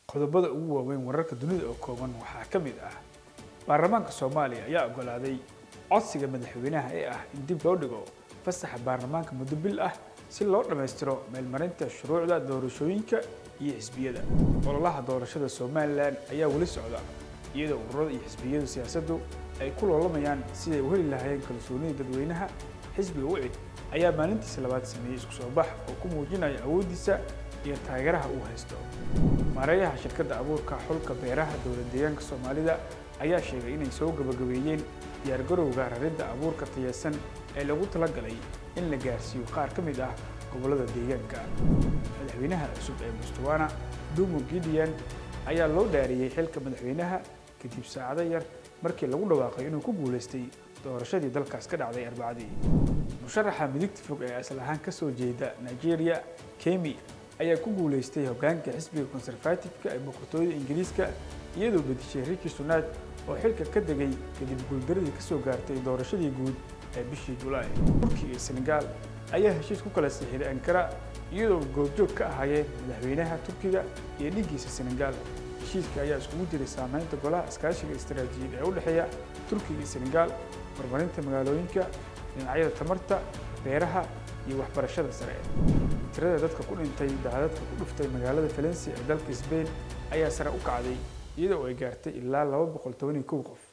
qodobada ugu waaweyn wararka dunida oo kooban waxaa ka mid ah baarlamaanka soomaaliya ayaa oggolaaday codsiga madaxweynaha ee ah in dib loo dhigo fasaxa baarlamaanka muddo bil ah si loo dhammaystiro meelmarinta shuruucda doorashooyinka iyo xisbiyada ololaha doorashada somalilan ayaa weli socda iyadoo ururada iyo xisbiyadu siyaasaddu ay ku loolamayaan siday u heli lahaayeen kalsoonida dadweynaha xisbiga wicid ayaa maalintiisa labaad sameeyey isku soo bax oo ku muujinaya awooddiisa iyo taageeraha uu haysto maareeyaha shirkadda abuurka xulka beeraha dowlad deegaanka soomaalida ayaa sheegay inay soo gabagabeeyeen diyaargarowga raridda abuurka tayeysan ee lagu talagalay in la gaarsiiyo qaar ka mid ah gobollada deegaanka madaxweynaha cusub ee mustawana dumo gideon ayaa loo dhaariyey xilka madaxweynaha kadib saacado yar markii lagu dhawaaqay inuu ku guulaystay doorashadii dalkaas ka dhacday arbacadii musharaxa midigta fog ee asal ahaan ka soo jeeda nigeria kemi ayaa ku guulaystay hoggaanka xisbiga conservative-ka ee boqortooyada ingiriiska iyadoo bedishay rishi sunaad oo xilka ka degay kadib guuldaradii ka soo gaartay doorashadii guud ee bishii julaay turkiga iyo senegaal ayaa heshiis ku kala sixiday ankara iyadoo goobjoog ka ahaayeen madaxweynaha turkiga iyo dhiggiisa senegaal heshiiska ayaa iskugu jiray saamaynta golaha iskaashiga istaraatiijiyad ee u dhexeeya turkiga iyo senegaal horumarinta magaalooyinka dhinacyada tamarta beeraha iyo waxbarashada sare tirada dadka ku dhintay daadadka ku dhuftay magaalada valencia ee dalka sbain ayaa sare u kacday iyadoo ay gaartay ilaa laba boqol toban iyo kow qof